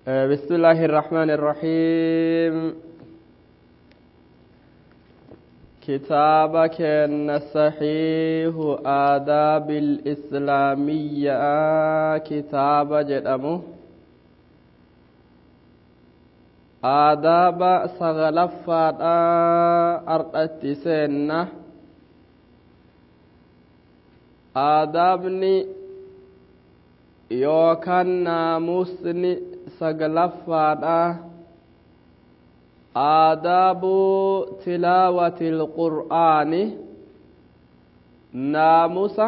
بسم الله الرحمن الرحيم كتابك الصحيح آداب الإسلامية كتاب جدمه آداب سغلفة أرقت سنة آدابني yookaan naamusni saglaffaadha aadaabu tilaawati ilqur'aani naamusa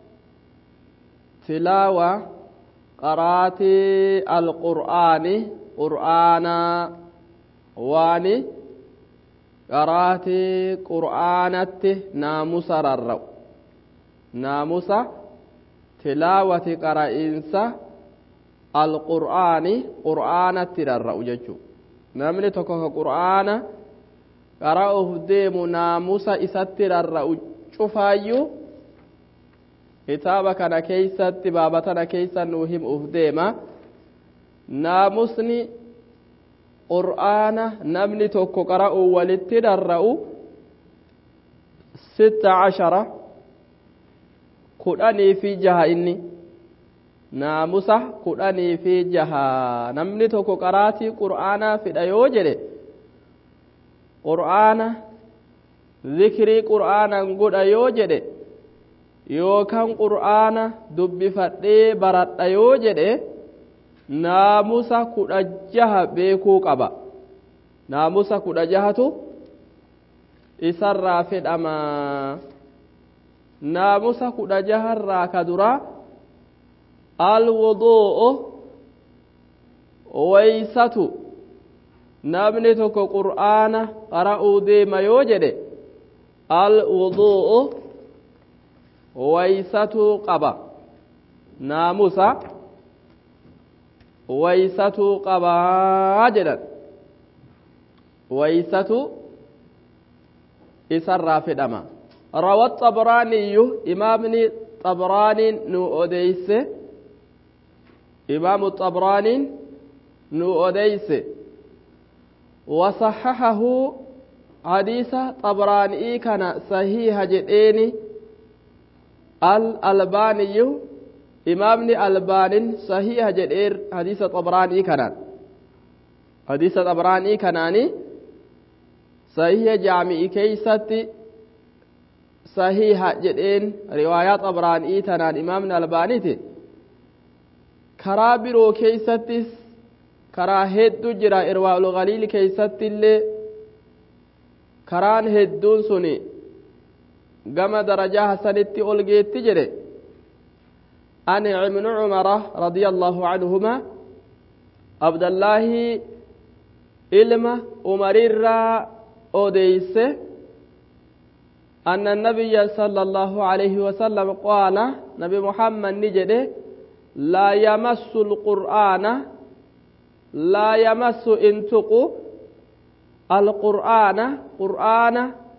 tilaawa qaraatii alqur'aani qur'aanaa waani qaraatii qur'aanatti naamusa rarra'u naamusa tilaawati qara'iinsa alqur'aani qur'aanatti rarra'u jechuu namni tokko ka qur'aana qara'uuf deemu naamusa isatti rarra'u cufaayyuu kitaaba kana keeysatti baabatana keeysa nuu himuuf deema naamusni qur'aana namni tokko qara'uu walitti rarra'u sitta cashara kudhanii fi jaha inni naamusa kudhanii fi jaha namni tokko qaraatii qur'aanaa fidha yoo jedhe qur'aana zikrii qur'aanan godha yoo jedhe yookaan qur'aana dubbifadhee baradha yoo jedhe naamusa kudha jaha beekuu qaba naamusa kudha jahatu isarraa fedhamaa naamusa kudha jaharraa ka duraa alwudu'u waysatu namni tokko qur'aana qara'uu deema yoo jedhe alwudu'u waysatuu qaba naamusa waysatuu qabaa jedhan waysatu isarraa fedhama روى الطبراني إمامني طبراني نو أديس إمام الطبراني نو أديس وصححه حديث طبراني كان صحيح جديني الألباني إمامني ألبان صحيح جدير حديث طبراني كان حديث طبراني كاناني صحيح جامعي كيستي sahiha jedheen riwaayaa xabraanii tanaan imaamni albaaniiti karaa biroo keeysattis karaa hedduu jira irwaa'ul galiil keeysatti illee karaan hedduun sun gama darajaa hasanitti ol geetti jedhe an ibnu cumara radia allaahu canhuma abdallaahi ilma umarirraa odeeyse أن النبي صلى الله عليه وسلم قال نبي محمد نجده لا يمس القرآن لا يمس انتق القرآن قرآن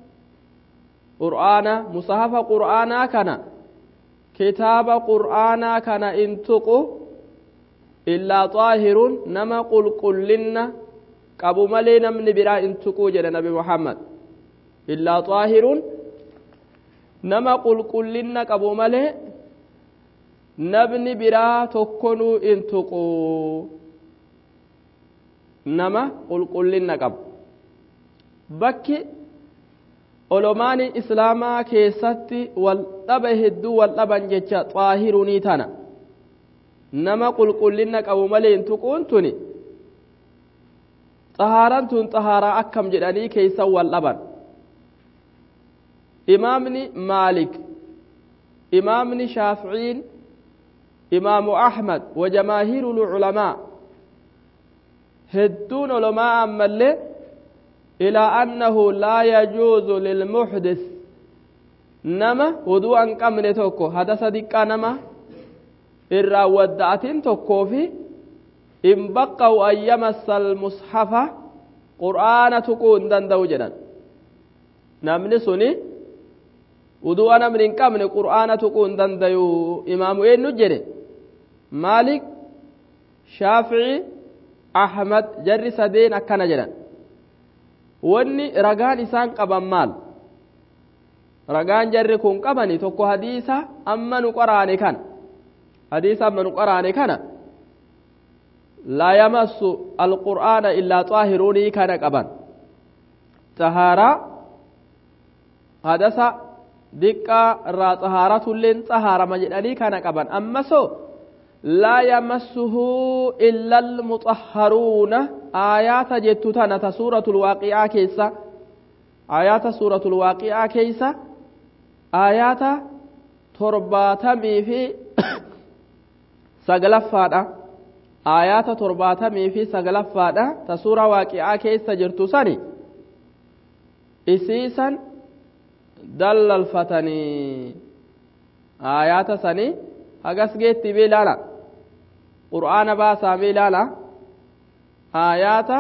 قرآن مصحف قرآن كان كتاب قرآن كان انتق إلا طاهر نما قل قلنا قبو ملي نمني برا انتقو جد نبي محمد إلا طاهر nama qulqullinna qabu malee namni biraa tokkonuu in tuqu nama qulqullinna qabu bakki olomaanii islaamaa keessatti wal dhaba hedduu wal dhaban jecha xaahirunii tana nama qulqullinna qabu malee in tuquun tuni xahaaran tun xahaaraa akkam jedhanii keessan wal dhaban imaamni maalik imaamni shaaficiin imaamu axmed wajamaahiiru lculamaa hedduun olomaa ammallee ilaa annahu laa yajuuzu lilmuxdis nama wuduu an qabne tokko hadasa diqqaa nama irraa wadda'atin tokkoo fi in baqqa'u an yamassa almushafa qur'aana tuquu hin danda'u jedhan namni suni wudu'a namni hin qabne qur'aana tuquu hin dandayu imaamu eenyu jedhe maalik shaafici ahmad jarri sadeen akkana jedhan wanni ragaan isaan qaban maal ragaan jarri kun qabani tokko hadiisa amma nu qoraane kana hadiisa amma nu qoraane kana laa yamassu alqur'aana illaa xaahiruunii kana qaban xahaaraa hadasa diqqaa irraa xahaaratulleen xahaarama jedhanii kana qaban ammasoo laa yamassuhu illa almuxahharuuna aayaata jettu tana ta suuratul waaqi'aa keessa aayaata suuratul waaqi'aa keessa aayaata torbaatamii fi sagalaffaadha aayaata torbaatamii fi sagalaffaadha ta suura waaqi'aa keessa jirtu sani isiisan dallalfatanii aayaata sanii hagas geetti bee ilaala qur'aana baasaa bee ilaala aayaata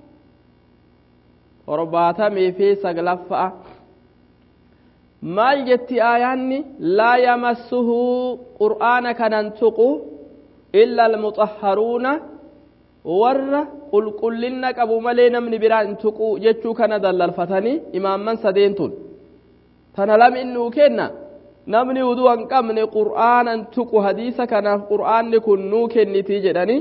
torbaatamii fi saglaffa'a maal jetti aayaanni laa yamassuhu qur'aana kanan tuqu illa almuxahharuuna warra qulqullinna qabu malee namni biraa hin tuqu jechuu kana dallalfatanii imaamman sadeentun tana lam innuu kenna namni uduu hin qabne qur'aanan tuqu hadiisa kanaaf qur'aanni kun nuu kennitii jedhanii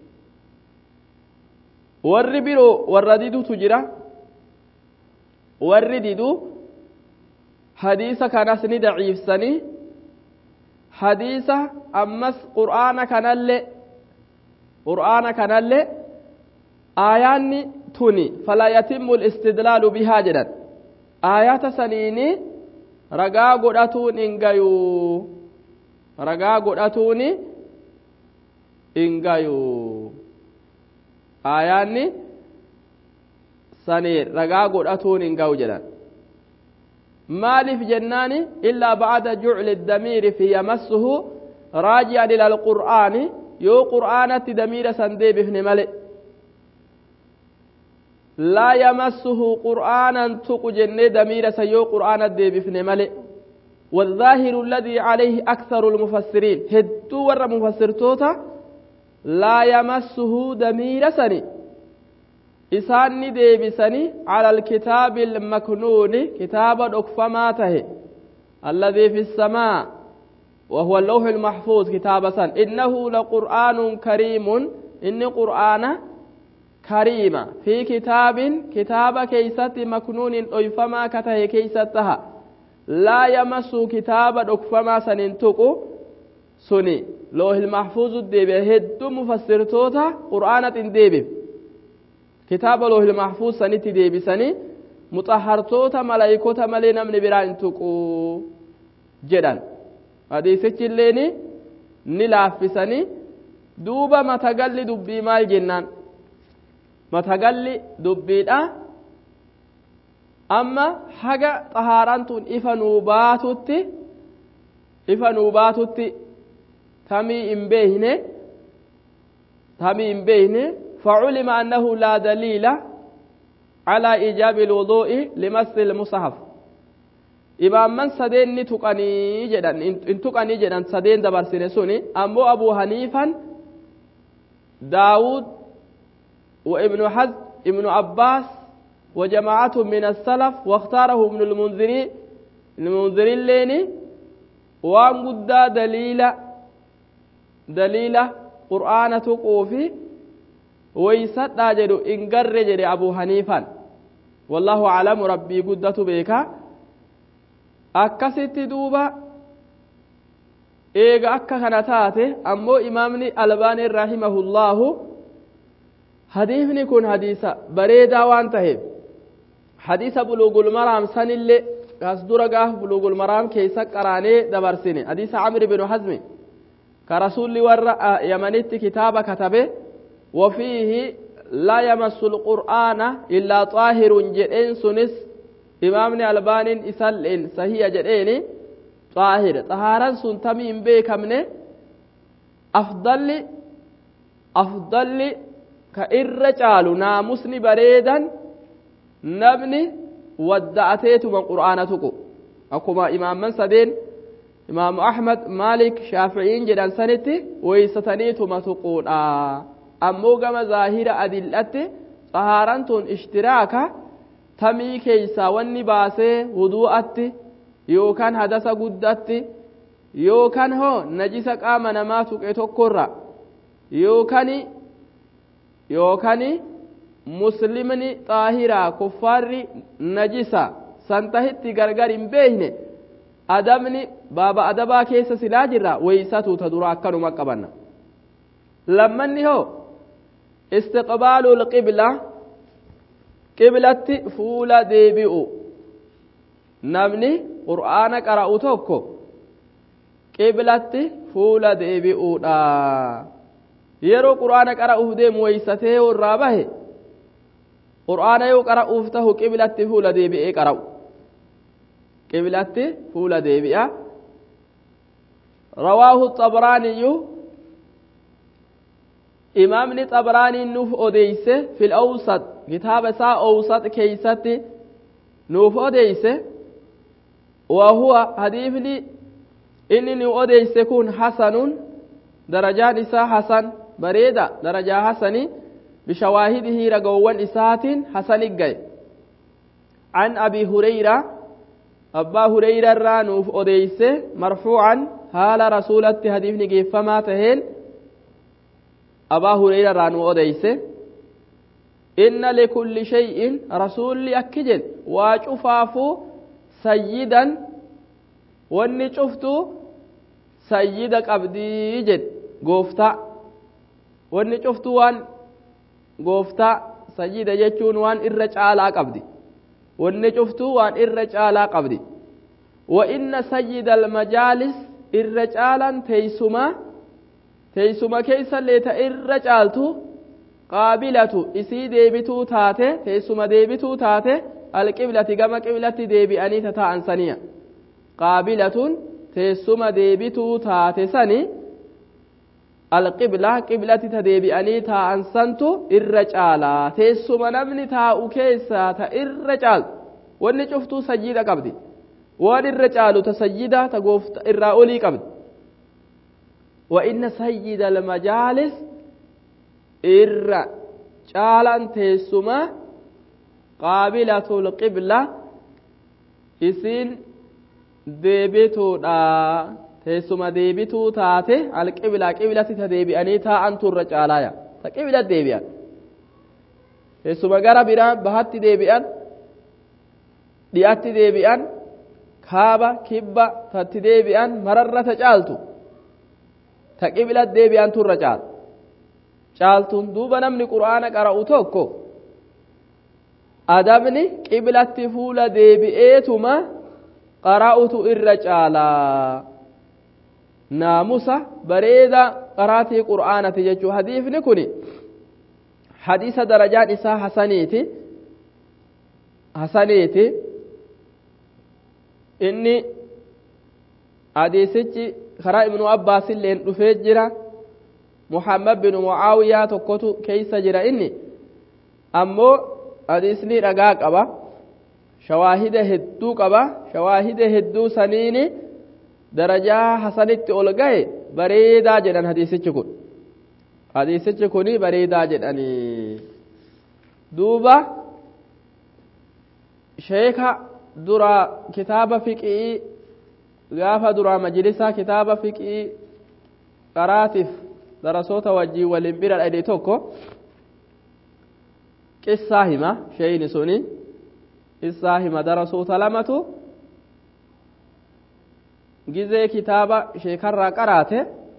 warri biroo warra didutu jira warri didu hadiisa kanas ni daciifsanii hadiisa ammas qur'aana kanallee qur'aana kanallee aayaanni tuni falaa yatimmu istidlaalu bihaa jedhan aayaata saniini ragaa godhatuun hin gayuu ragaa godhatuun hin gayuu aayaanni sanii ragaa godhatuun hin gayu jedhan maaliif jennaani illaa bacda jucli damiiri fi yamassuhu raaji'an ila alqur'aani yoo qur'aanatti damiira san deebifne male laa yamassuhu qur'aanan tuqu jennee damiira san yoo qur'aana deebifne male والظاهر الذي عليه أكثر المفسرين هدو ور مفسرتوتا لا يمسه دمير سني إساني ديبسني على الكتاب المكنون كتاب أكفماته الذي في السماء وهو اللوح المحفوظ كتاب سن إنه لقرآن كريم إن قرآن كريم في كتاب كتاب كيست مكنون أيفما كته كيستها لا يمس كتاب أكفما سننتقو سني لوح المحفوظ الديبه هدو مفسرتوتا قرآنة ديبه kitaaba loohil mahfuuz sanitti deebisanii muxahartoota malaayikoota malee namni biraa hin tuqu jedhan hadiisichi illeen ni laaffisanii duuba matagalli dubbii maal jennaan matagalli dubbiidha amma haga xahaaraan tun ifa nuu baatutti ifa nuu baatutti tamii hin beeyne tamii hin beeyne فعلم أنه لا دليل على إيجاب الوضوء لمس المصحف إمام من سدين نتقني جدا إن تقني جدا سدين دبر سنسوني أمو أبو حنيفا داود وابن حزم ابن عباس وجماعة من السلف واختاره ابن المنذري المنذري الليني وان قد دليل دليل قرآن تقوفي weysadhaa jedhu in garre jedhe abu haniifan wallahu aclamu rabbii guddatu beeka akkasitti duuba eega akka kana taate ammoo imaamni albaanii rahimahullaahu hadiisni kun hadiisa bareedaa waan taheef hadiisa buluugul maraam sanillee as dura gaaf buluugul maraam keessa qaraanee dabarsine hadiisa camri binu hazmi ka rasulli warra yamanitti kitaaba katabe وفيه لا يمس القرآن إلا طاهر جدين سنس إمامنا البان إسلين صحيح جدين طاهر طهارا سنتمين بيكمن أفضل أفضل كإرجال ناموسني بريدا نبني ودعتيت من قرآنتك أكما إمام من سدين إمام أحمد مالك شافعين جدان سنتي ويستنيت ما تقول آه ammoo gama zaahira adillatti xahaaraan tun ishtiraaka tamii keeysaa wanni baasee wuduu'atti yookaan hadasa guddatti yookaan hoo najisa qaama namaa tuqe tokkorra yookaan yookaan muslimni xaahiraa kuffaarri najisa santahitti gargar hin beekne adabni baaba adabaa keessa silaa jirra weeysatu ta dura akkanuma qabanna lammanni hoo istiqbaalu lqibla qiblatti fuula deebi'u namni qur'aana qara'u tokko qiblatti fuula deebi'uudha yeroo qur'aana qara'uuf deemu weeysatee irraa bahe qur'aana yoo qara'uuf tahu qiblatti fuula deebi'ee qara'u qiblatti fuula deebi'a rawaahu xabraaniyyu imaamni xabraaniin nuuf odeeyse fil awsat kitaaba isaa awsat keeysatti nuuf odeeyse wahuwa hadiifni inni nu odeeyse kun hasanun darajaan isaa hasan bareeda darajaa hasanii bishawaahidihi ragowwan isaatiin hasani gaye an abi hureyra abbaa hureyra irraa nuuf odeeyse marfuucan haala rasulatti hadiifni geeffamaa taheen abaa hureyra irraa nu odeeyse inna likulli shay'in rasulli akki jedhe waa cufaafuu sayyidan wanni cuftu sayyida qabdii jedhe gooftaa wanni cuftu waan gooftaa sayyida jechuun waan irra caalaa qabdi wanni cuftu waan irra caalaa qabdi wa inna sayyida almajaalis irra caalan teeysuma teeysuma keeysallee ta irra caaltu qaabilatu isii deebituu taate teessuma deebituu taate alqiblati gama qiblatti deebi'anii tataa'an saniya qaabilatun teessuma deebituu taate sani alqibla qiblatti ta deebi'anii taa'an santu irra caalaa teessuma namni taa'u keessaa ta irra caaltu wanni cuftuu sayyida qabdi waan irra caalu ta sayyida ta goofta irraa olii qabdi wa inna sayyida almajaalis irra caalan teessuma qaabilatul qibla isiin deebituudha teessuma deebituu taate alqibla qiblatti ta deebi'anii taa'antu irra caalaaya ta qibla deebi'an teessuma gara biraa bahatti deebi'an dhi'atti deebi'an kaaba kibba tatti deebi'an mararra ta caaltu ta qibla deebi'antu irra caala caaltuun duuba namni qur'aana qara'u tokko adabni qiblatti fuula deebi'eetuma qara'utu irra caalaa naamusa bareeda qaraatii qur'aanati jechuu hadiifni kun hadiisa darajaan isaa hasaniiti hasaniiti inni hadiisichi karaa ibnu abbaasilleen dhufee jira muhammad bin mucaawiyaa tokkotu keeysa jira inni ammoo hadiisni dhagaa qaba shawaahida hedduu qaba shawaahida hedduu saniini darajaa hasanitti ol gahe bareedaa jedhan hadiisichi kun hadiisichi kun bareedaa jedhanii duuba sheeka dura kitaaba fiqii gaafa duraa majlisaa kitaaba fiqii qaraatiif darasoota wajjii waliin bira dhadhe tokko qissaa hima sheeyni suni qissaa hima darasoota lamatu gizee kitaaba sheekarraa qaraate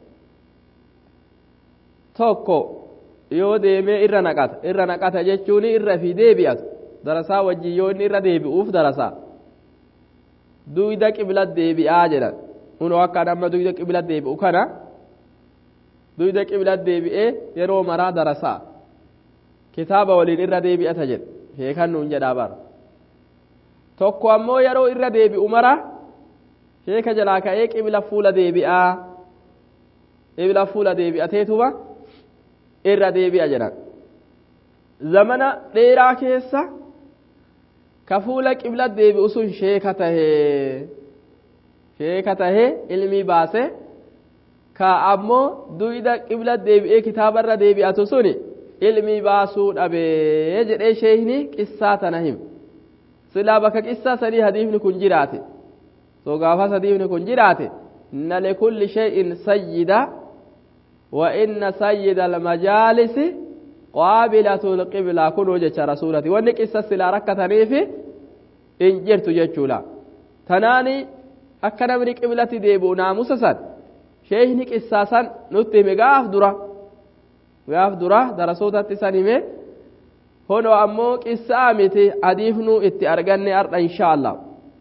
tokko yoo deemee irra naqata irra naqata jechuun irra fi deebi'atu darasaa wajjii yoo inni irra deebi'uuf darasaa duyda qibla deebi'aa jedhan kunoo akka amma duyda qibla deebi'u kana duyda qibla deebi'ee yeroo maraa darasaa kitaaba waliin irra deebi'ata jedhe sheekan nuun jedhaa bara tokko ammoo yeroo irra deebi'u mara sheeka jalaa ka'ee qibla fuula deebi'aa qibla fuula deebi'ateetuma irra deebi'a jedhan zamana dheeraa keessa ka fuula qibla deebi'u sun sheeka tahee sheeka tahee ilmii baase ka ammoo duyda qibla deebi'ee kitaabarra deebi'atu suni ilmii baasuu dhabee jedhee sheeyni qissaa tana him silaa bakka qissaa sadii hadiifni kun jiraate soo gaafas hadiifni kun jiraate inna likulli shay'in sayyida wa inna sayyida almajaalisi qaabilatu lqiblaa kunuu jecha rasuulati wanni qissa silaa rakkataniifi in jirtu jechuudha tanaani akka namni qiblatti deebi'u naamusa san sheeyni qissaa san nutti hime gaaf dura gaaf dura darasootatti san hime hono ammoo qissaa miti hadiifnuu itti arganne ardha inshaa allah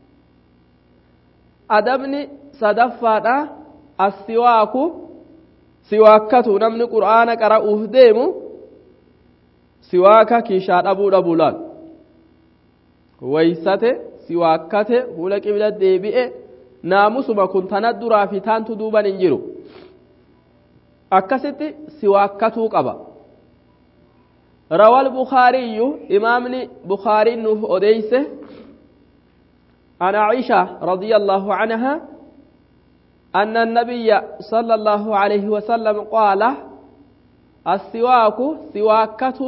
adabni sadaffaadha assiwaaku siwaakkatu namni qur'aana qara'uuf deemu siwaaka kiishaa dhabuu dhabuu laal waysate siwaakkate fuula qibla deebi'e naamusuma kun tana duraa fi taantu duuban hin jiru akkasitti siwaakkatuu qaba روى البخاري إمامني بخاري نوف أديسه عن عائشة رضي الله عنها أن النبي صلى الله عليه وسلم قال السواك سواكة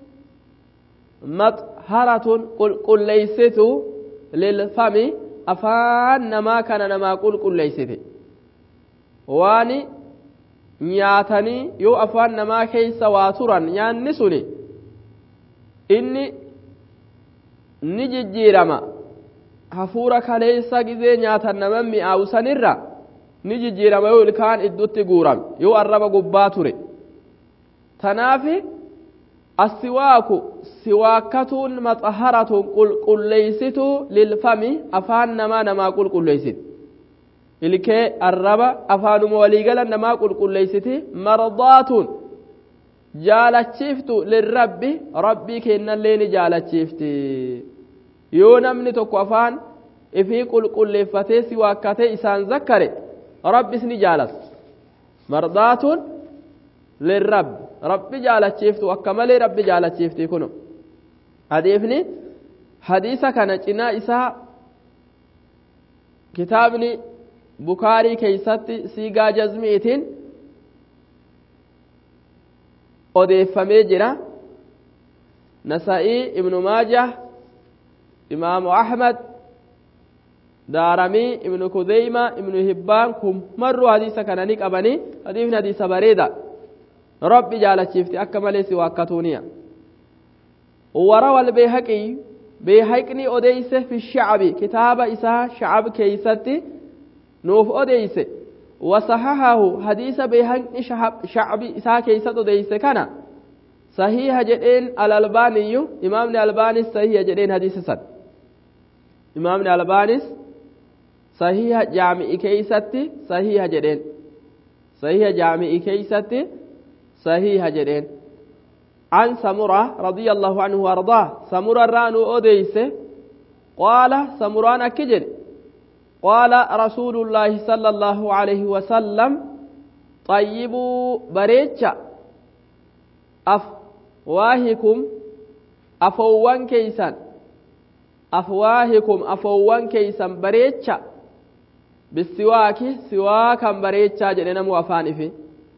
مطهرة قل, قل ليست للفم أفان نما كان نما قل قل ليست واني nyaatanii yoo afaan namaa keeysa waa turan nyaanni suni inni ni jijjiirama hafuura kaleessa gizee nyaatan naman mi'aawu sanirra ni jijjiirama yoo ilkaan iddutti guurame yoo arraba gubbaa ture tanaafi assiwaaku siwaakkatuun maxaharatuun qulqulleeysituu lilfami afaan namaa namaa qulqulleeysiti ilkee arraba afaanuma waliigalan namaa qulqulleeysiti mardaatuun jaalachiiftu lirrabbi rabbii kennallee ni jaalachiifti yoo namni tokko afaan ifii qulqulleeffatee si waakkatee isaan zakkare rabbis ni jaalata mardaatuun lirrabbi rabbi jaalachiiftu akka malee rabbi jaalachiifti kuno hadiifni hadiisa kana cinaa isaa kitaabni bukaarii keeysatti siigaa jazmiitiin odeeffamee jira nasa'ii ibnu maajah imaamu ahmad daaramii ibnu kudeyma ibnu hibbaan kun marru hadiisa kana ni qabanii hadiifni hadiisa bareeda rabbi jaalachiifti akka malee si waakkatuuniya وروى البيهقي بيهقني أديس في الشعب كتاب إساء شعب كيستي نوف أديس وصححه حديث بيهقني شعب, شعب إساء كيست أديس كان صحيح جدين الألباني إمام الألباني صحيح جدين حديث سد إمام الألباني صحيح جامع كيستي صحيح جدين صحيح جامع كيستي صحيح جدين عن سمرة رضي الله عنه وارضاه سمرة رانو أديس قال سمران أكجر قال رسول الله صلى الله عليه وسلم طيبوا بريتشا أفواهكم أفوان كيسان أفواهكم أفوان كيسان بريتشا بالسواك سواكا بريتشا جننا موافان في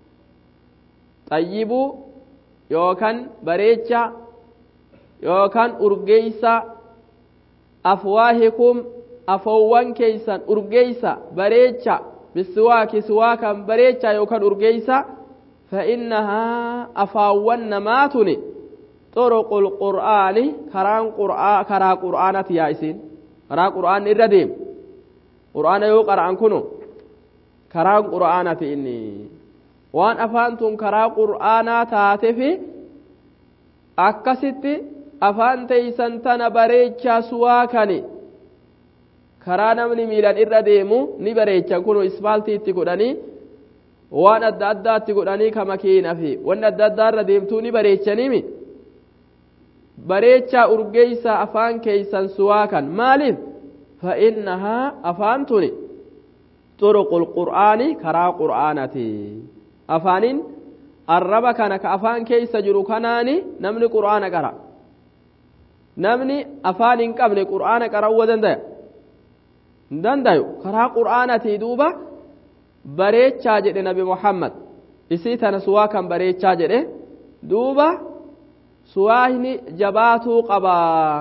طيبوا yookan bareecha yookan urgeeysa afwaahikum afowwan keeysan urgeeysa bareecha bisiwaaki siwaakan bareecha yookan urgeeysa فإنها أفاون نماتني طرق القرآن كران قرآن كرا قرآن يائسين كرا قرآن الرديم قرآن يو قرآن كنو كرا قرآن إني waan afaantun karaa qur'aanaa taate fi akkasitti afaan teeysan tana bareechaa suwaakani karaa namni miilan irra deemu ni bareechan kun ispaaltii itti godhanii waan adda addaatti godhanii ka makiina fi wanni adda addaa irra deemtuu ni bareechanimi bareechaa urgeeysa afaan keeysan suwaakan maaliif fa'innahaa afaan tuni xuruqul qur'aani karaa qur'aanati afaanin arraba kana ka afaan keeysa jiru kanaani namni qur'aana qara namni afaan hin qabne qur'aana qara'uu dandaya hin dandayu karaa qur'aanatii duuba bareechaa jedhe nabi muhammad isii tana suwaa kan bareechaa jedhe duuba suwaahni jabaatuu qabaa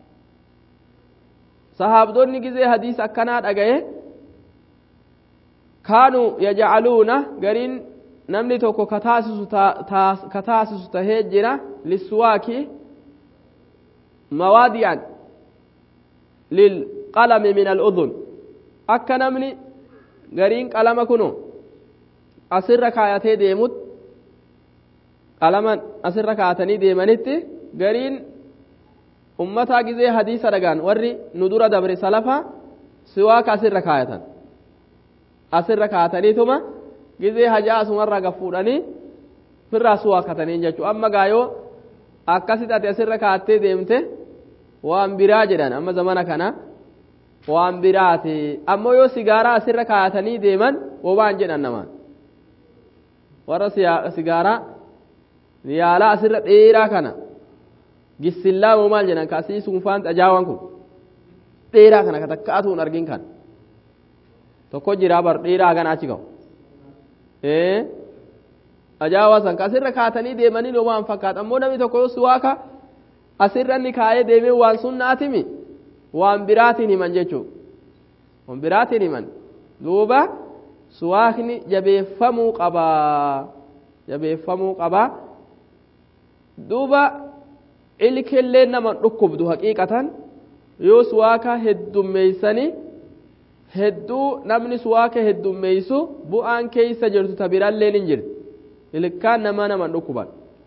sahaabdonni gizee hadiis akkanaa dhagaye kaanuu yajcaluuna gariin namni tokko ka taasisu tahee jira lissuwaaki mawaadi'an lilqalami min al'udhun akka namni gariin qalama kuno asirra kaayatee deemut qalaman asirra kaatanii deemanitti gariin ummataa gizee hadiisa dhagaan warri nu dura dabre salafa siwaaka asirra kaayatan asirra kaataniituma gizee hajaa asumarraa gafuudhanii firraa suwaakatanii jechuu amma gaayoo akkasitti ati asirra kaattee deemte waan biraa jedhan amma zamana kana waan biraati ammoo yoo sigaaraa asirra kaayatanii deeman wobaan jedhan namaan warra sigaaraa yaalaa asirra dheeraa kana gisillaa moo maal jedhan kaasii sunfaan xajaawan kun dheeraa kana ka takkaatuun argin kan tokko jiraa bar dheeraa gana achi ga'u ee ajaa'ibaa san ka asirra kaatanii deemanii noo waan fakkaata ammoo namni tokko yoo suwaaka asirra inni kaayee deemee waan sunnaatimi waan biraatiin himan jechuudha waan biraatiin himan duuba suwaakni jabeeffamuu qabaa jabeeffamuu qabaa duuba ilkillee nama dhukkubdu haqiiqatan yoo suwaaka heddummeeysanii hedduu namni suwaaka heddummeeysu bu'aan keeysa jirtu ta biralleen hin jirti ilkaan nama naman dhukkuban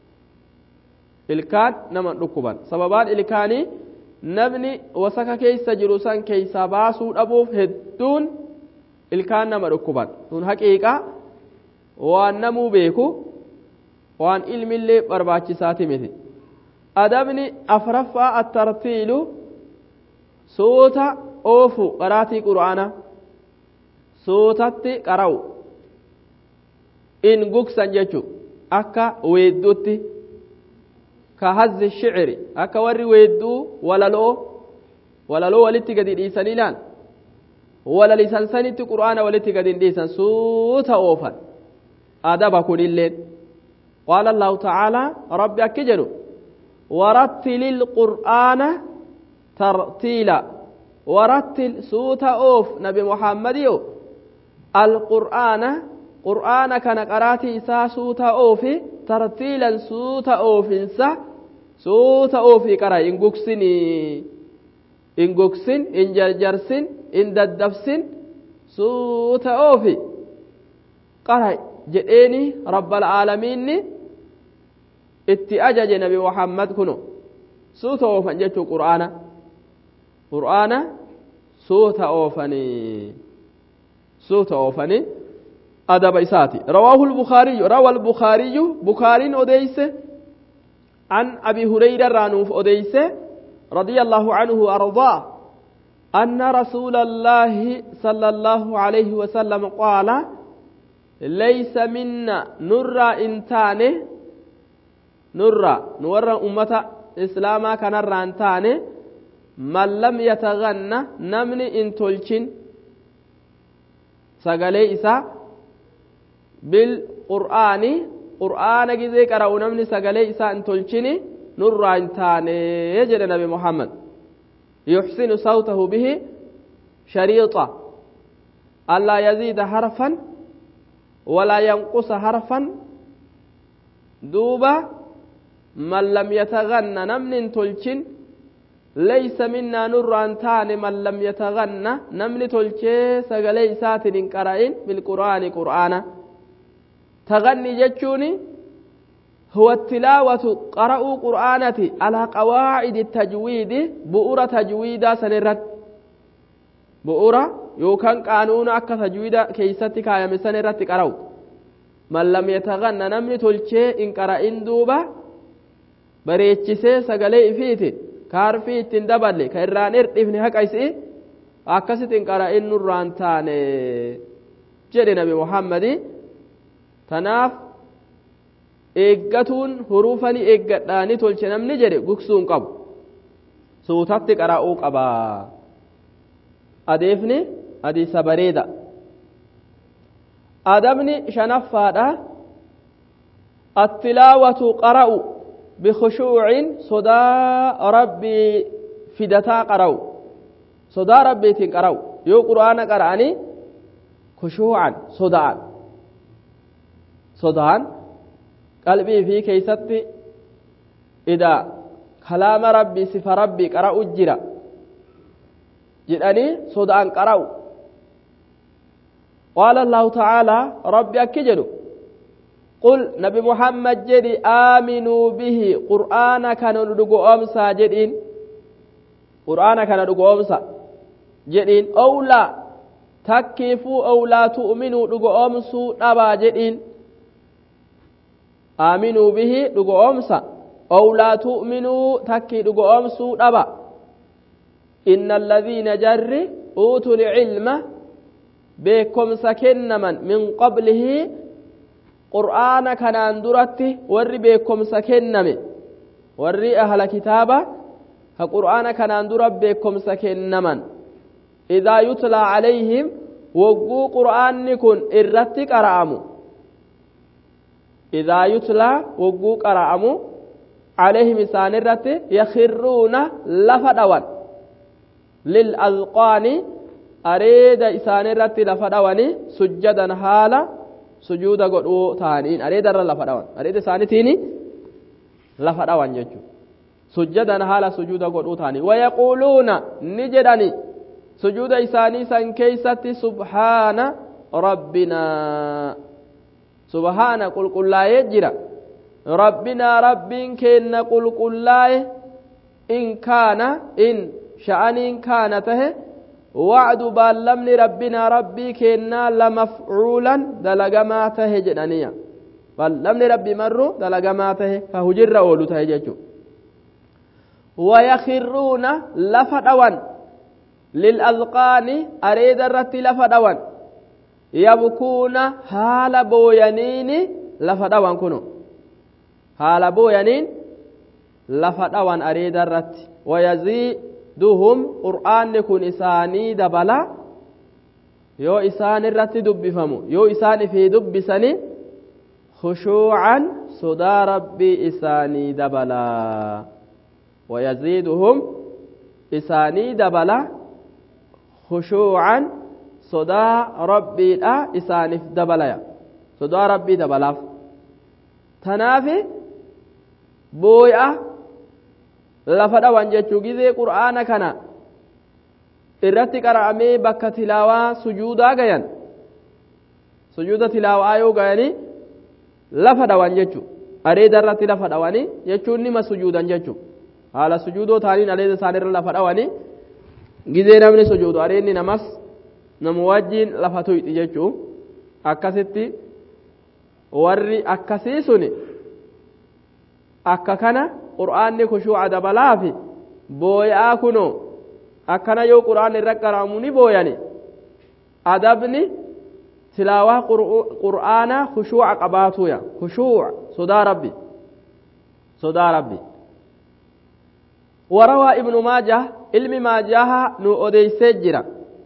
ilkaan naman dhukkuban sababaan ilkaanii namni wasaka keeysa jiru san keeysaa baasuu dhabuuf hedduun ilkaan nama dhukkuban sun haqiiqa waan namuu beeku waan ilmillee barbaachisaati miti adabni afraffaa attartiilu suuta oofu qaraatii qur'aana suutatti qara'u in gugsan jechu akka weedduutti ka hazzi shiciri akka warri weedduu walaloo walaloo walitti gadi dhiisanii laan walalisan sanitti qur'aana walitti gadi hin dhiisan suuta oofan adaba kunilleen qaala allahu tacaalaa rabbi akki jedhu ورتل القرآن ترتيلا ورتل سوت أوف نبي محمد يو القرآن قرآن كان قراتي إسا سوت أوف ترتيلا سوت أوف إنسا سوت أوف قرأ إن قكسني إن قكسن إن جرجرسن إن ددفسن سوت أوف قرأ جئني رب العالمين itti ajaje nabi muhammad kuno suuta oofan jechuu qur'aana qur'aana suuta oofanii suuta oofanii adaba isaati rawaahu lbukaariyyu rawa lbukaariyyu bukaariin odeyse an abi hureyra irraa nuuf odeyse رضي الله عنه وأرضاه أن رسول الله صلى الله عليه وسلم قال ليس منا نرى إنتانه nurra nu warra ummata islaamaa kanarraa hin taane man lam yataganna namni in tolchin sagalee isaa bilqur'aani qur'aana gizee qara'u namni sagalee isaa in tolchini nurraa hin taane jedhe nabi muhammad yuxsinu sawtahu bihi shariixa allaa yaziida harfan walaa yanqusa harfan duuba من لم يتغنى نمن تلشن ليس منا نور أن تاني من لم يتغنى نمن تلشي سقلي ساتن قرأين بالقرآن قرآنا تغني جتشوني هو التلاوة قرأوا قرآنتي على قواعد التجويد بؤرة تجويدا سنرد بؤرة يوكان قانون أكا تجويدا كيستي كايا سنرد قرأوا من لم يتغنى نمن تلشي إن قرأين دوبا bareechisee sagalee ifiitiin kaarfii ittiin daballe ka irraan hirdhifne haqa isii akkasittiin qara'in nurraan taane jedhe nabi muhammadi tanaaf eeggatuun huruufanii eeggadhaanii tolche namni jedhe gugsuun qabu suutatti qara'uu qabaa adeefni hadiisa bareeda adabni shanaffaadha attilaawatu qara'u bikhushuucin sodaa rabbii fidataa qara'u sodaa rabbiitiin qara'u yoo qur'aana qara'anii khushuucan soda'an sodaan qalbii fi keeysatti ida kalaama rabbii sifa rabbii qara'u jira jedhanii soda'an qara'u qaala allahu ta'aalaa rabbi akki jedhu qul nabi muhammad jedhi aaminuu bihi qur'aana kana dhugoomsa jedhiin qur'aana kana dhugoomsa jedhiin owlaa takkiifuu owlaa tu'minuu dhugoomsuu dhabaa jedhiin aaminuu bihi dhugoomsa owlaa tu'minuu takkii dhugoomsuu dhaba inna alladhiina jarri uutuu lcilma beekomsa kennaman min qablihi qur'aana kanaan duratti warri beekomsa kenname warri ahla kitaaba ka qur'aana kanaan dura beekomsa kennaman idaa yutlaa calayhim wogguu qur'aanni kun irratti qara'amu idaa yutlaa wogguu qara'amu calayhim isaan irratti yakhiruuna lafa dhawan lilazqaani areeda isaan irratti lafa dhawani sujjadan haala sujuuda godhuu ta'aniin areeda irra lafa dhawan areeda isaanitiin lafa dhawan jechuudha sujjadan haala sujuuda godhuu ta'anii wayaquuluuna ni jedhani sujuuda isaanii san keeysatti subhaana rabbinaa subhaana qulqullaa'ee jira rabbinaa rabbiin keenna qulqullaa'e in kaana in sha'aniin kaana tahe wacdu baallamni rabbinaa rabbii keennaa lamafcuulan dalagamaa tahe jedhaniya baallamni rabbii marru dalagamaa tahe ka hujirra oolu tahe jechuu wayakhiruuna lafa dhawan lilazqaani areeda irratti lafa dhawan yabkuuna haala booyaniini lafa dhawan kuno haala booyaniin lafa dhawan areeda irratti wayaziiduhum qur'aanni kun isaanii dabala yoo isaan irratti dubbifamu yoo isaan ifii dubbisani khushuucan sodaa rabbii isaanii dabalaa wayaziiduhum isaanii dabala khushuucan sodaa rabbiidha isaaniif dabalaya sodaa rabbii dabalaaf tanaafi booya lafa dhawan jechuu gizee qur'aana kana irratti qara'amee bakka tilaawaa sujuudaa gayan sujuuda tilaawaa yoo gayanii lafa dhawan jechuu areeda irratti lafa dhawanii jechuun nima sujuudan jechuu haala sujuudoo taaniin areeda isaanirra lafa dhawanii gizee namni sujuudu areedni namas namu wajjiin lafa tuyxi jechuu akkasitti warri akkasii suni akka kana qur'aanni kushuuca dabalaafi booya'aa kunoo akkana yoo qur'aanni irra qara'amu ni booyani adabni tilaawaa qur'aanaa kushuuca qabaatuya kushuuca sodaa rabbi sodaa rabbi وروى ابن ماجه علم ماجه نو أديسي جرا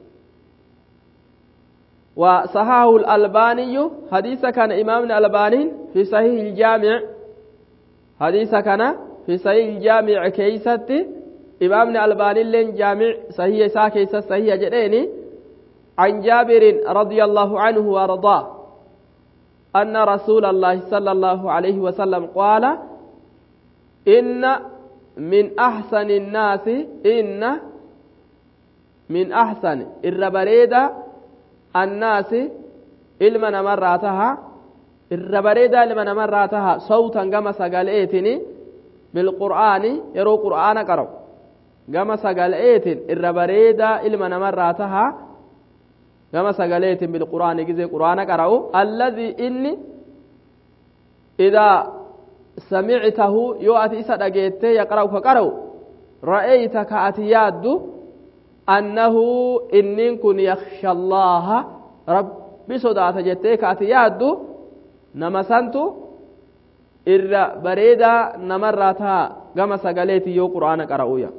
وصحاه الألباني حديث كان إمامنا الألباني في صحيح الجامع حديث كان في صحيح الجامع كيست إمامنا الألباني لين جامع صحيح سا كيست صحيح جديني عن جابر رضي الله عنه وارضاه أن رسول الله صلى الله عليه وسلم قال إن من أحسن الناس إن من أحسن الربريدة الناس إلما نمراتها الربريدة إلما نمراتها صوتا كما سقالئتني بالقرآن يرو قرآن قرأ كما سقالئتن الربريدة إلما نمراتها كما سقالئتن بالقرآن كذي قرآن قرأ الذي إني إذا سمعته يو أتي إسا دقيته يقرأ فقرأ رأيت كأتي ياد أنه إنن كن يخشى الله ربي صداة جته كأتي ياد نما سنتو إر بريدا نمراتا كما سقليتي يو قرآن قرأويا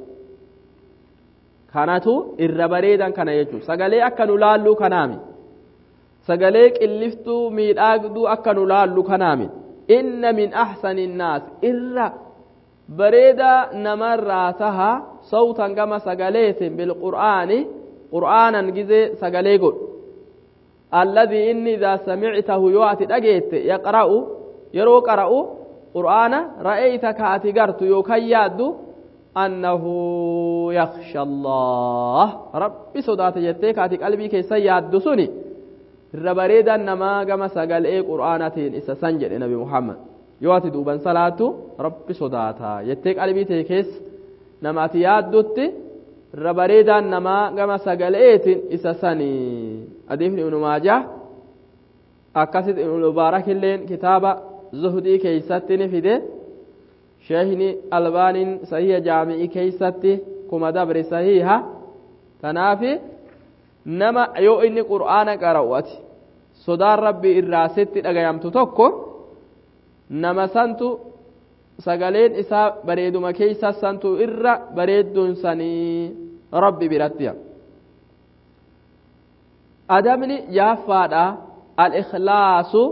kanatu irra bareedan kana jechuun sagalee akka nu laallu kanaami sagalee qilliftuu miidhagduu akka nu laallu kanaami inna min ahsani innaas irra bareeda namarraa taha sawtan gama sagaleetin bilqur'aani qur'aanan gizee sagalee godhu alladii inni idaa samictahu yoo ati dhageette yaqra'u yeroo qara'u qur'aana ra'eeyta ka ati gartu yookan yaaddu annahu yaksha allah rabbi sodaata jettee ka ati qalbii keessa yaaddu suni irra bareedan namaa gama sagalee qur'aanatiin isa san jedhe nabi muhammad yoo ati duuban salaatu rabbi sodaata jettee qalbii tee keessa nama ati yaaddutti irra bareedaan namaa gama sagaleetiin isa sanii hadiisni ibnu maajah akkasit ibnu mubaarakilleen kitaaba zuhdii keeysatti ni fide sheehni albaaniin sahiha jaami'ii keeysatti kuma dabre sahiha tanaafi nama yoo inni qur'aana qara'u ati sodaan rabbii irraa sitti dhagayamtu tokko nama santu sagaleen isaa bareeduma keeysa santu irra bareedduun sanii rabbi biratti adabni jaaffaadha al-ikhlaasu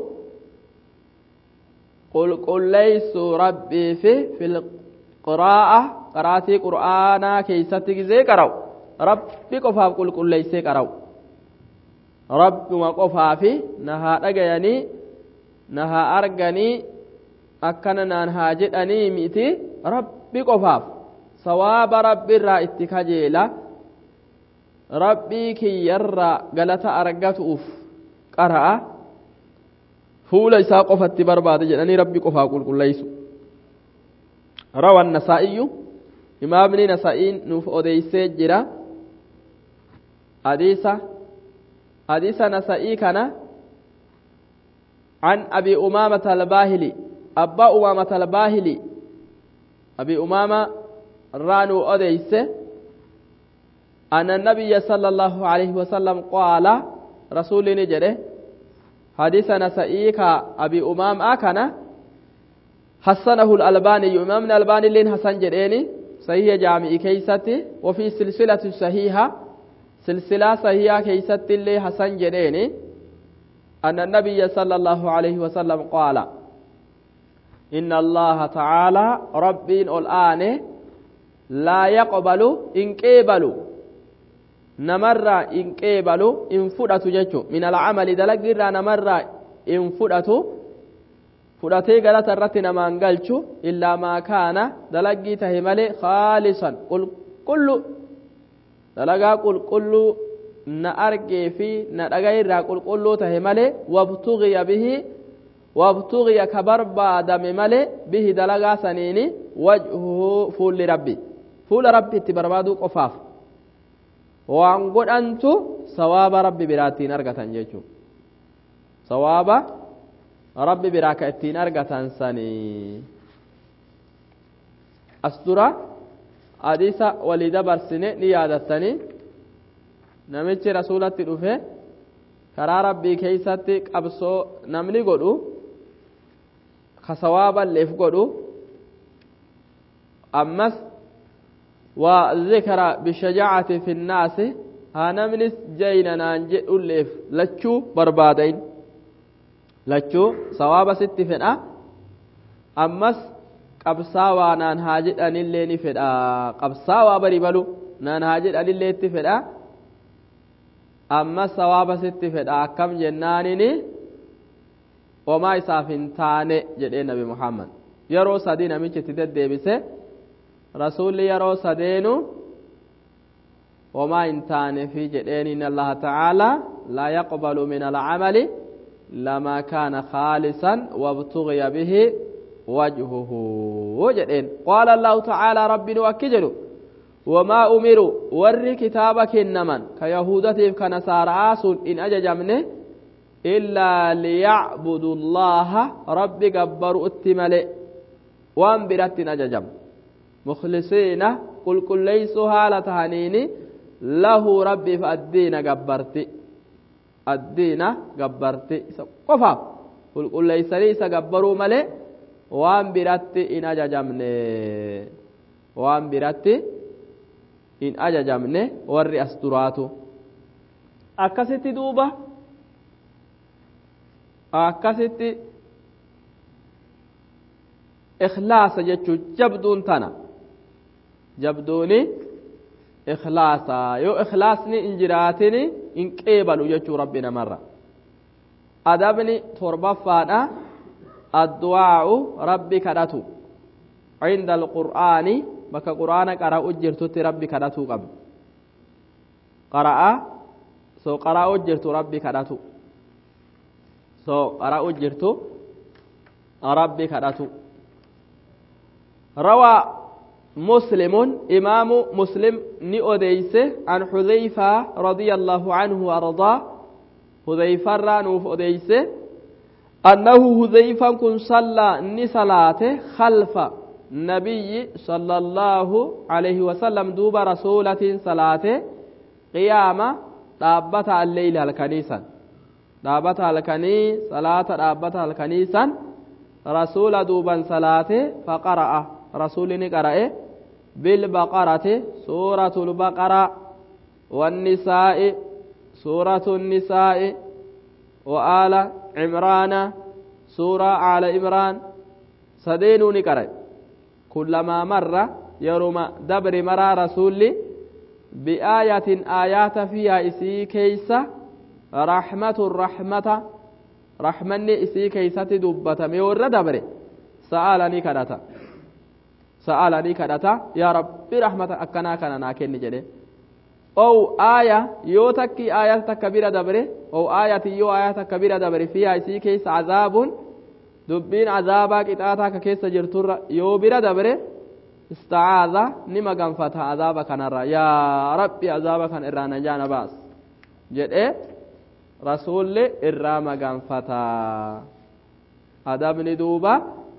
qulqulleeysu rabbii fi filqiraa'a qaraatii qur'aanaa keeysatti gizee qara'u rabbi qofaaf qulqulleeysee qara'u rabbuma qofaafi na haa dhagayanii na haa arganii akkana naan haa jedhanii miti rabbi qofaaf sawaaba rabbi irraa itti kajeela rabbii kiyyarraa galata argatuuf qara'a fuula isaa qofatti barbaada jedhanii rabbi qofaa qulqulleeysu rawan nasaa'iyyu imaamni nasa'iin nuuf odeeysee jira hadiisa hadiisa nasa'ii kana عن أبي أمامة الباهلي أبا أمامة الباهلي أبي أمامة رانو أديس أن النبي صلى الله عليه وسلم قال رسول نجره حديثنا سئيك أبي أمام أكنا حسنه الألباني إمامنا الألباني لين حسن جريني صحيح جامع كيستي وفي سلسلة صحيحة سلسلة صحيحة كيستي اللي حسن جريني أن النبي صلى الله عليه وسلم قال إن الله تعالى رب الآن لا يقبل إن قبل نمر إن قبل إن فدت ججو من العمل دلق نمر إن فدت fudhatee galata irratti namaan galchu illaa maa kaana dalaggii tahe malee khaalisan qulqullu dalagaa qulqulluu na argee fi na dhagaa irraa qulqulluu tahe malee wabtugiya bihi wabtugiya ka barbaadame malee bihi dalagaa saniini wajhuhu fuulli rabbi fuula rabbi itti barbaaduu qofaaf waan godhantu sawaaba rabbi biraattiin argatan jechuu sawaaba rabbi biraa ka ittiin argatan sanii as dura hadiisa walii dabarsine ni yaadattanii namichi rasulatti dhufe karaa rabbii keeysatti qabsoo namni godhu ka sawaaballeef godhu ammas waa zikra bishajaacati fi nnaasi haa namnis jayna naan jedhulleef lachuu barbaadayn lachuu sawaaba sitti fedha ammas qabsaawaa naan haa jedhanillee ni fedha qabsaawaa bari balu naan haa jedhanillee itti fedha ammas sawaaba sitti fedha akkam jennaanini homaa isaaf hin taane jedhee nabi muhammad yeroo sadii namichi itti deddeebise rasulli yeroo sadeenu homaa hin taane fi jedheen in allaha tacaala laa yaqbalu min alcamali لما كان خالصا وابتغي به وجهه وجدين قال الله تعالى رب وكجل وما أمروا ور كتابك النمن كيهودة كنسارى إن أججمنه إلا ليعبدوا الله رب جبر التملئ وان برت أججم مخلصين قل كل ليسوا هالة هنيني له ربي فالدين جبرتي addiina gabbarti isa qofaaf qulqulleeysanii isa gabbaruu malee waan biratti in ajajamne waan biratti in ajajamne warri as duraatu akkasitti duuba akkasitti ikhlaasa jechuun jabduun tana jabduuni ikhlaasa yoo ikhlaasni hin jiraatin hin qeebalu jechuu rabbi namarra adabni torbaffaadha addu'aa'u rabbi kadhatu cinda alqur'aani bakka qur'aana qara'u jirtutti rabbi kadhatuu qabdu qara'a so qara'u jirtu rabbi kadhatu so qara'u jirtu rabbi kadhatu روى مسلم إمام مسلم نؤديس عن حذيفة رضي الله عنه وأرضاه حذيفة رانوف أديس أنه حذيفة كن صلى نسلاته خلف نبي صلى الله عليه وسلم دوب رسولة صلاته قيامة دابت الليل الكنيسة دابت الكني صلاة دابت الكنيسة رسول دوبا صلاته فقرأ رسول قرأ بالبقرة سورة البقرة والنساء سورة النساء وآل عمران سورة آل عمران سدين قرأ كلما مر يروم دبر مرى رسول بآية آيات فيها إسي كيسة رحمة الرحمة رحمني إسي كيسة دبة ميور دبر سألني كدتا سألني كدتا يا ربي رحمة أكنا كان ناكن جده أو آية يو تكي آية تكبيرة دبره أو آية يو آية تكبيرة دبره فيها إسي كيس عذاب دبين عذابا كتاتا كيس جرتور يو بيرة دبره استعاذ نما غنفتا عذابا كان يا ربي عذابا كان إرانا جانا باس جد إيه رسول إراما غنفتا أدبني دوبا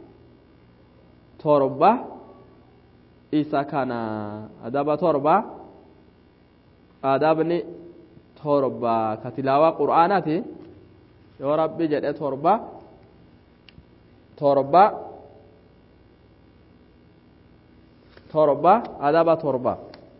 torba isa kana adaba torba adabni torba ka tilaawaa qur'aanaati yoo rabbi jedhe torba torba torba adaba torba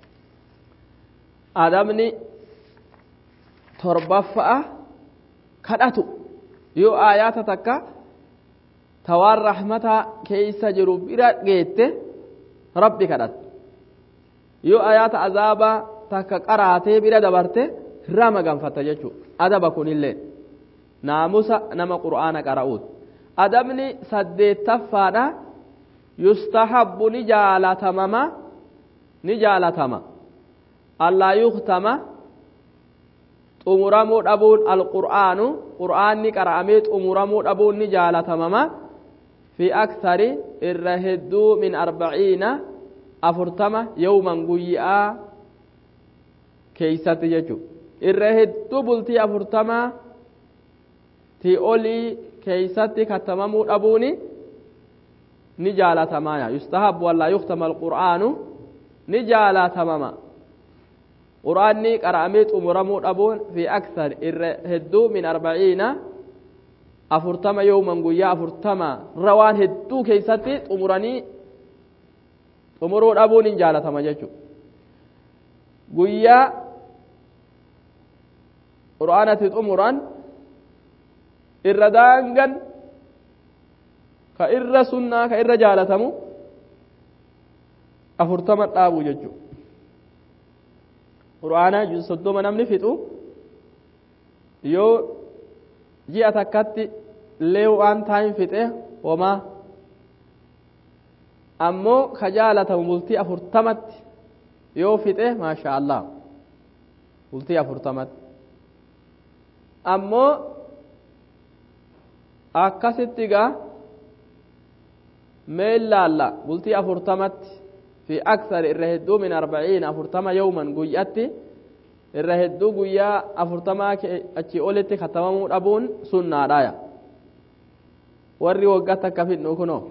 adabni torbaffa'a kadhatu yoo aayaata takka tawaan rahmata keeysa jiru bira geette rabbi kadhat yoo ayaata azaabaa takka qaraatee bira dabarte irraa maganfatta jechuu adaba kunillee naamusa nama qur'aana qara'uut adabni saddeettaffaadha yustahabbu ni jaalatamama ni jaalatama allaa yuktama xumuramuu dhabuun alqur'aanu qur'aanni qara'amee xumuramuu dhabuun ni jaalatamama في أكثر الرهدو من أربعين أفرتمة يوما قيئا كيسات يجو الرهدو بلتي أفرتمة تي أولي كيسات كتمامو أبوني نجالة تماما يستحب ولا يختم القرآن نجالة تماما قرآني قرأميت أمرمو أبون في أكثر الرهدو من أربعين afurtama yooman guyyaa afurtama rawaan hedduu keeysatti xumuranii xumuruu dhabuun hin jaalatama jechuudha guyyaa qur'aanatti xumuran irra daangan ka irra sunnaa ka irra jaalatamu afurtama dhaabu jechuudha qur'aana soddoma namni fixu yoo ji'a takkatti illee waan taayin fixe homaa ammoo ka jaalatamu bultii afurtamatti yoo fixe maasha allah bultii afurtamatti ammoo akkasitti gaa mee ilaalla bultii afurtamatti fi aksar irra hedduu min arbaciin afurtama yawman guyyatti irra hedduu guyyaa afurtamaa achi olitti katabamuu dhabuun sunnaadhaaya warri waggaatti akka fidhu kunoo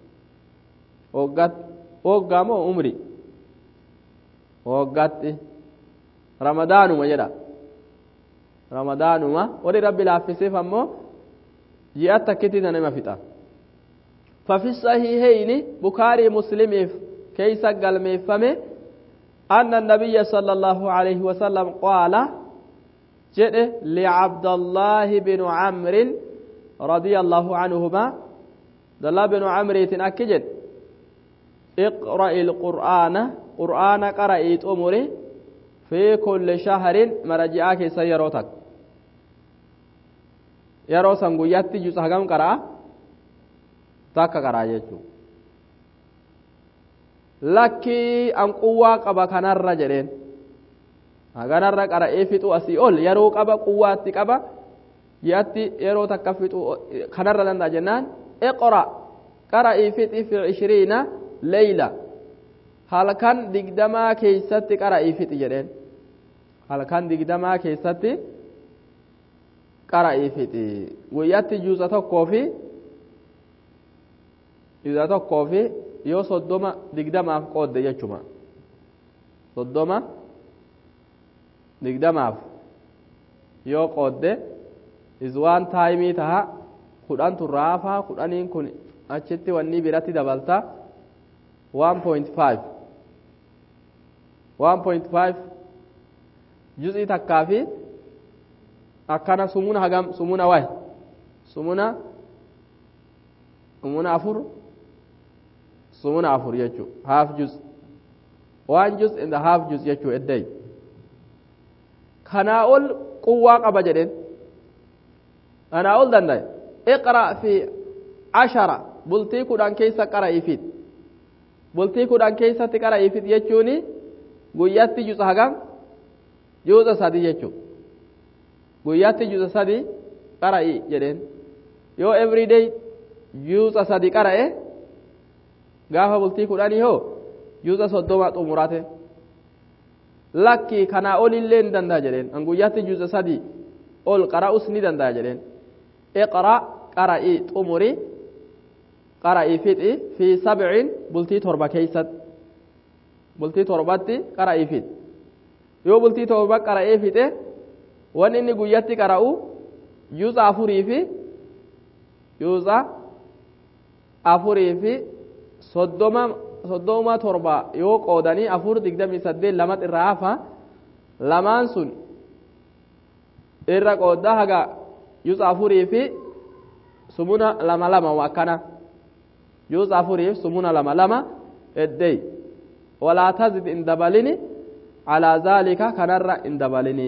waggaa moo umri waggaatti ramadaanuma jedha ramadaanuma warri rabbi laaffisiif ammoo ji'a takkitti nama fixa ففي الصحيحين بخاري مسلم كيس قلميفمه أن النبي صلى الله عليه وسلم قال جئ لعبد الله بن عمرو رضي الله عنهما دلا بن عمرو أكجد اقرأ القرآن قرآن قرأت أمري في كل شهر مرجعك سيروتك yeroo san guyyaatti juusa hagam qara'a takka qara'a jechuudha lakkii an quwwaa qaba kanarra jedheen haganarra qara'ee fixu asii ol yeroo qaba quwwaatti qaba yaatti yeroo takka fixu kanarra danda'a jennaan iqra qara'ii fixi fi ishiriina leyla halkan digdamaa keeysatti qara'ii fixi jedheen halkan digdamaa keessatti qara'ii fixi guyyaatti juuza tokkoo fi juuza tokkoo fi yoo soddoma digdamaaf qoodde jechuma soddoma digdamaaf yoo qoodde izwaan taayimii taha kudhantu raafaa kudhaniin kun achitti wanni biratti dabalta 1.5 1.5 juz'ii takkaa fi akkana sumuna hagam sumuna waay sumuna sumuna afur sumuna afur jechuu half juz one juz in the half juz jechuu eddey kanaa ol quwwaa qaba jedheen kanaa ol dandaye iqra fi cashara bultii kudhan keessa qara'iifit bultii kudhan keessatti qara'iifit jechuuni guyyatti juza hagam juza sadi jechuu guyyaatti juza sadi qara'i jedheen yoo everyday juza sadi qara'e gaafa bultii kudhanii hoo juza soddoma xumurate lakki kanaa ol illee ni danda'a jedheen an guyyaatti juza sadi ol qara'us ni danda'a jedheen iqra qara'i xumuri qara'i fixi fi sabcin bultii torba keeysatti bultii torbatti qara'i fixi yoo bultii torba qara'ee fixe wanni inni guyyatti qara'u juuza afurii fi juuza afurii fi soddoma soddoma torba yoo qoodanii afur digdamii saddeet lamat irraa hafa lamaan sun irra qooddaa haga juuza afurii fi sumuna lama lama akkana juuza afurii fi sumuna lama lama eddey walaa tazid in dabalini calaa zaalika kanarra in dabalini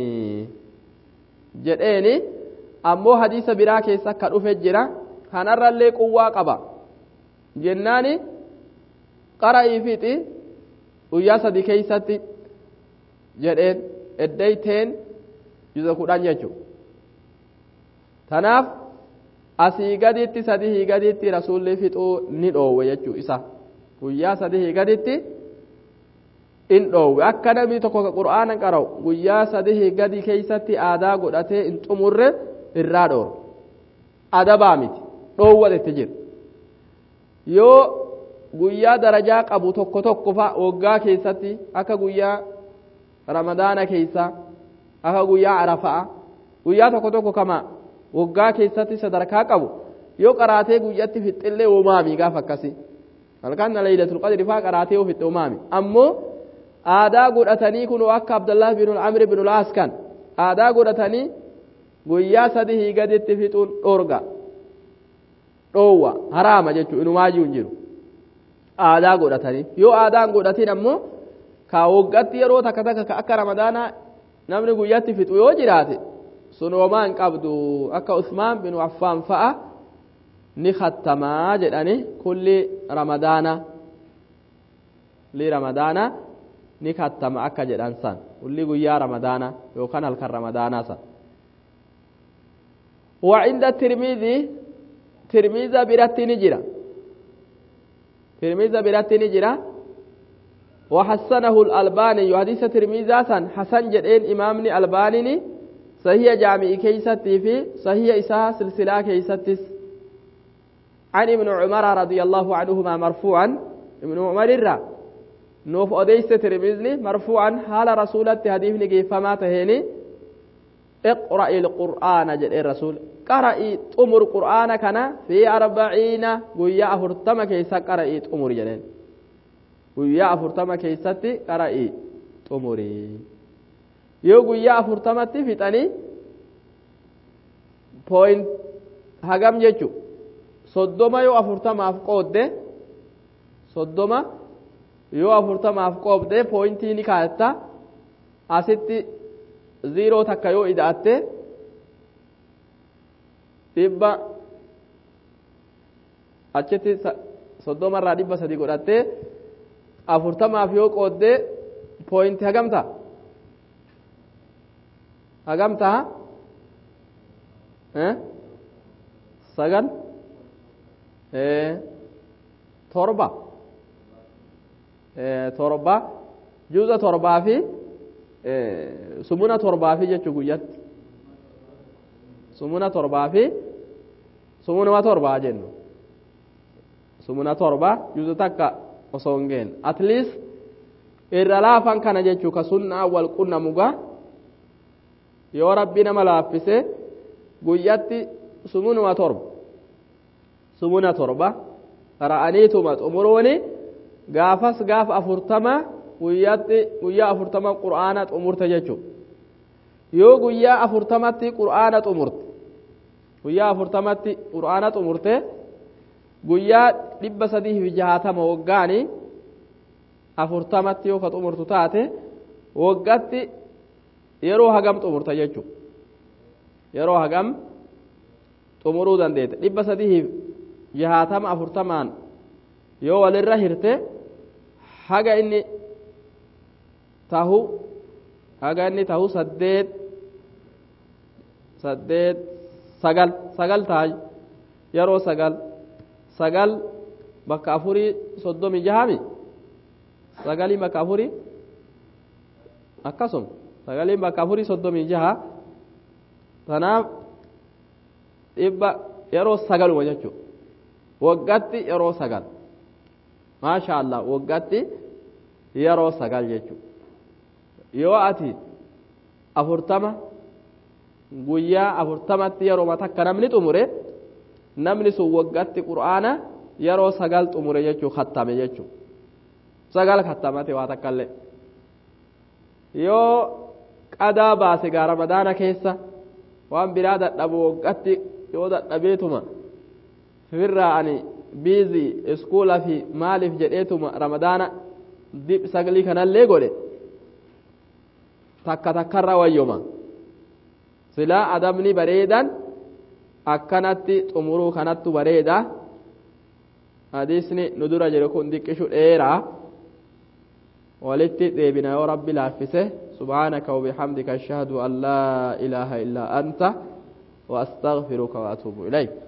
jedheeni ammoo hadiisa biraa keessa akka dhufe jira kanarrallee quwwaa qaba jennaani qara'ii fixi guyyaa sadi keeysatti jedheen eddeyteen juza kudhan jechu tanaaf asii gaditti sadihii gaditti rasulli fixuu ni dhoowwe jechuu isa guyyaa sadihii gaditti in dhoowwe akka namni tokko ka qur'aana qara'u guyyaa sadihii gadi keeysatti aadaa godhatee in xumurre irraa dhooro adabaa miti dhoowwatetti jira yoo guyyaa darajaa qabu tokko tokko fa waggaa keessatti akka guyyaa ramadaana keeysa akka guyyaa arafa'a guyyaa tokko tokko kama waggaa keessatti sadarkaa qabu yoo qaraatee guyyatti fixxillee uumaami gaafa akkasi halkan laylatul qadri faa qaraatee yoo fixxe uumaami ammoo aadaa godhatanii kun akka abdallah bin amr bin ulaas kan aadaa godhatanii guyyaa sadihii gaditti fixuun dhorga dhoowwa haraama jechuu inumaayyuu hin jiru aadaa godhatanii yoo aadaan godhatin ammoo ka waggaatti yeroo takka takka akka ramadaanaa namni guyyatti fixu yoo jiraate sun homaa hin qabdu akka usmaan bin affaan fa'a ni khattamaa jedhani kulli ramadaana kulli ramadaana ni khattama akka jedhan san kulli guyyaa ramadaana yookaan halkan ramadaanaa san وعند الترمذي ترمذي برت نجرة ترمذي برت نجرة وحسنه الألباني حديث ترمذي سن حسن جدين إمامني ألباني صحيح جامع كيستي في صحيح إساء سلسلة كيستس عن ابن عمر رضي الله عنهما مرفوعا ابن عمر الرّ nuuf odeyse tirmizni marfuucan haala rasulatti hadiifni geeffamaa taheeni iqra'i ilqur'aana jedhee rasul qara'i xumur qur'aana kana fi arbaciina guyyaa afurtama keessa qara'i xumur jedheen guyyaa afurtama keessatti qara'i xumuri yoo guyyaa afurtamatti fixanii point hagam jechu soddoma yoo afurtamaaf qoodde soddoma yoo afurtamaaf qoodde pooyintii ni kaa'etta asitti ziiroo takka yoo ida'atte dhibba achitti soddoma irraa dhibba sadi godhattee afurtamaaf yoo qoodde pooyinti hagam ta'a hagam ta'a sagal torba torba juuza torbaa fi sumuna torbaa fi jechuu guyyatti sumuna torbaa fi sumunuma torbaa jennu sumuna torba juuza takka osoo hin geenne at least irra laafan kana jechuu ka sunnaa wal qunnamuga yoo rabbi nama laaffise guyyatti sumunuma torba sumuna torba ra'aniituma xumuruuni gaafas gaafa afurtama guyyaatti guyyaa afurtama qur'aana xumurte jechuu yoo guyyaa afurtamatti qur'aana xumurte guyyaa afurtamatti qur'aana xumurte guyyaa dhibba sadii fi jahatama waggaani afurtamatti yoo ka xumurtu taate waggatti yeroo hagam xumurta jechuu yeroo hagam xumuruu dandeete dhibba sadii fi jahatama afurtamaan yoo walirra hirte haga inni tahu haga inni tahu saddeet saddeet sagal sagal tahay yeroo sagal sagal bakka afurii soddomi jahami sagalii bakka afurii akkasuma sagaliin bakka afurii soddomii jaha tanaaf dhibba yeroo sagaluma jechuu waggatti yeroo sagal maasha allah waggatti yeroo sagal jechuu yoo ati afurtama guyyaa afurtamatti yeroo takka namni xumure namni sun waggatti qur'aana yeroo sagal xumure jechuu kattame jechuu sagal kattamate waa takkallee yoo qadaa baase gaa ramadaana keessa waan biraa dadhabu waggatti yoo dadhabeetuma firraa ani biizii iskuula fi maaliif jedheetuma ramadaana dib saglii kanallee godhe takka takkarra wayyoma silaa adabni bareedan akkanatti xumuruu kanattu bareeda hadiisni nu dura jedhe kun diqqishu dheeraa walitti deebina yoo rabbi laaffise subhaanaka وبحمدك أشهد أن لا إله إلا أنت وأستغفرك وأتوب إليك